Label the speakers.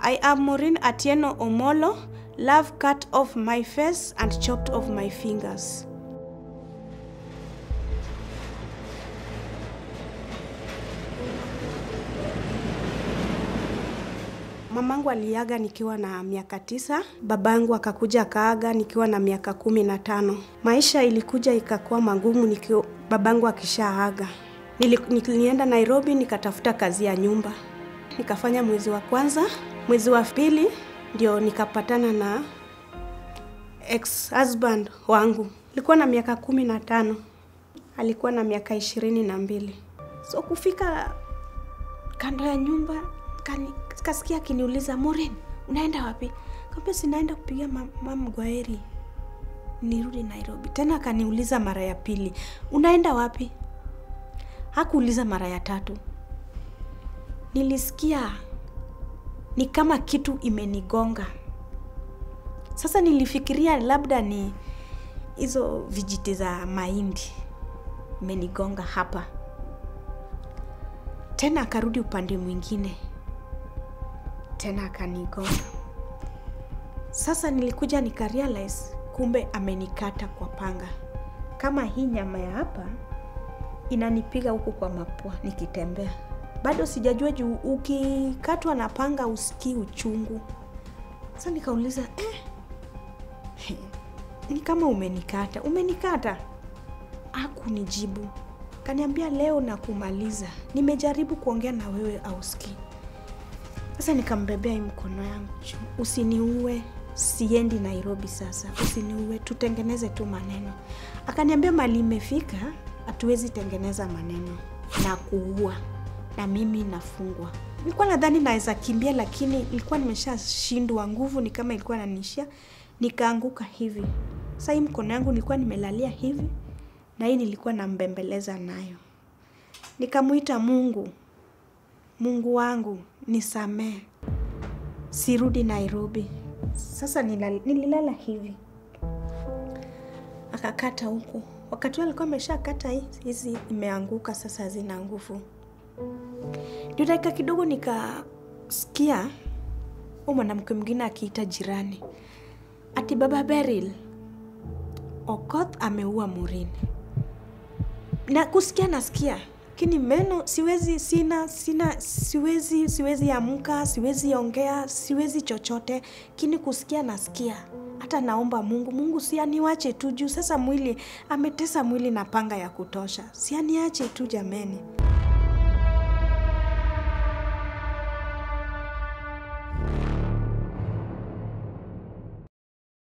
Speaker 1: I am Maureen Atieno Omolo. Love cut off my face and chopped off my fingers. Mamangu aliaga nikiwa na miaka tisa, babangu akakuja akaaga nikiwa na miaka kumi na tano. Maisha ilikuja ikakuwa magumu nikiwa babangu akishaaga. Nili- Nilienda Nairobi nikatafuta kazi ya nyumba, nikafanya mwezi wa kwanza. Mwezi wa pili ndio nikapatana na ex husband wangu. Alikuwa na miaka kumi na tano, alikuwa na miaka ishirini na mbili. So kufika kando ya nyumba kani, kasikia akiniuliza Maureen, unaenda wapi? Kaambia sinaenda kupiga ma- mam gwaheri nirudi Nairobi. Tena akaniuliza mara ya pili, unaenda wapi? Hakuuliza mara ya tatu. Nilisikia ni kama kitu imenigonga. Sasa nilifikiria labda ni hizo vijiti za mahindi imenigonga hapa. Tena akarudi upande mwingine, tena akanigonga. Sasa nilikuja nikarealize kumbe amenikata kwa panga. Kama hii nyama ya hapa inanipiga huku kwa mapua nikitembea. Bado sijajua juu ukikatwa na panga usikii uchungu. Sasa nikauliza eh, ni kama umenikata. Umenikata? Hakunijibu. Kaniambia leo na kumaliza. Nimejaribu kuongea na wewe ausikii. Sasa nikambebea hii mkono yangu juu. Usiniue, siendi Nairobi sasa. Usiniue, tutengeneze tu maneno. Akaniambia mali imefika, hatuwezi tengeneza maneno na kuua, na mimi nafungwa. Nilikuwa nadhani naweza kimbia, lakini nilikuwa nimeshashindwa nguvu, ni kama ilikuwa nanishia, nikaanguka hivi. Sasa hii mkono yangu nilikuwa nimelalia hivi, na hii nilikuwa nambembeleza nayo. Nikamuita Mungu, Mungu wangu nisamee, sirudi Nairobi. Sasa nilal- nililala hivi, akakata huku. Wakati huo alikuwa ameshakata hii- hizi, imeanguka sasa, hazina nguvu. Ndio dakika kidogo nikasikia huyu mwanamke mwingine akiita jirani, ati baba Beryl, Okoth ameua Maureen na kusikia nasikia lakini meno siwezi sina sina siwezi siwezi amka siwezi ongea siwezi chochote lakini kusikia nasikia hata naomba mungu mungu si aniwache tu juu sasa mwili ametesa mwili na panga ya kutosha si aniache tu jameni